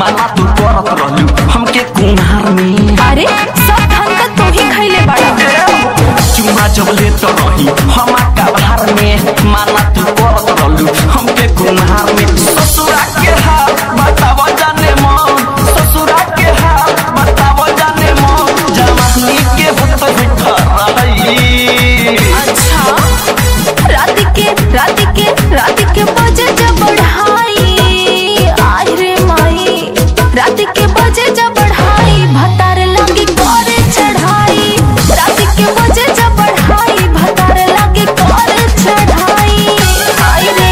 माना तू करत रहलू हमके कुम्हार में अरे सब धन का तू ही खैले बड़ा चुमा जब ले तो रही हम कबार में माना तू करत रहलू हमके कुम्हार में ससुरा के हाल बताव जाने मन ससुरा के हाल बताव जाने मन जवानी के होत हिट रही अच्छा रात के रात के रात के बजे जब बढ़ाई आई रे माई रात के बजे जब बढ़ाई भतार लगी करे चढ़ाई रात के बजे जब बढ़ाई भतार लगी करे चढ़ाई आई रे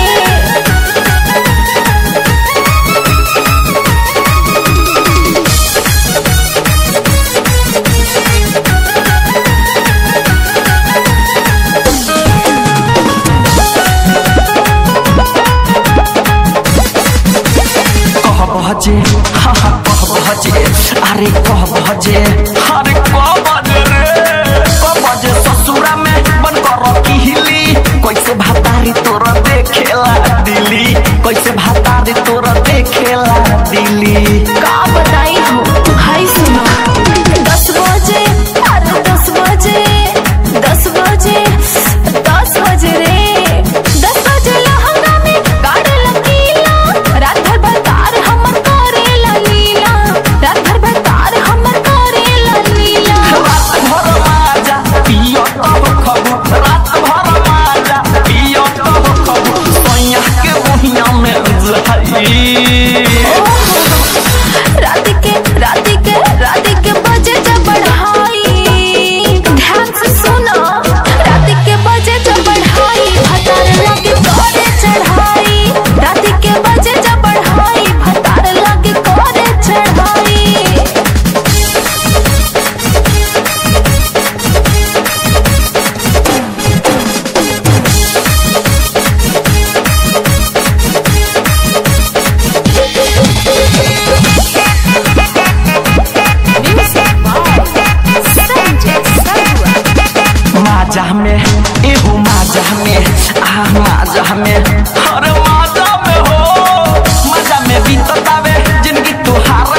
कह बजे हा हा कह बजे अरे कह बजे अरे कह बजे रे कह बजे ससुरा में बन कर किहली कैसे भातारी तोर देखेला दिली कैसे भातारी तोर देखेला दिली का बताई हो हाय सुनो दस बजे अरे दस बजे दस बजे दस बजे रे दस बजे लहंगा में गाड़ लकीला रात भर बकार हमर करेला लीला रात भर बकार हमर करेला लीला रात भर माजा पियो तब खबू रात भर माजा पियो तब खबू सैया के बुहिया में जाई रात के रात के रात के बजे जब बढ़ाई ध्यान से सुनो रात के बजे जब बढ़ाई भतार लगे करे चढ़ाई रात के बजे जब बढ़ाई भतार लगे करे चढ़ाई माजा में एहो माजा में आ माजा में अरे माजा में हो माजा में बीततावे जिंदगी तुहार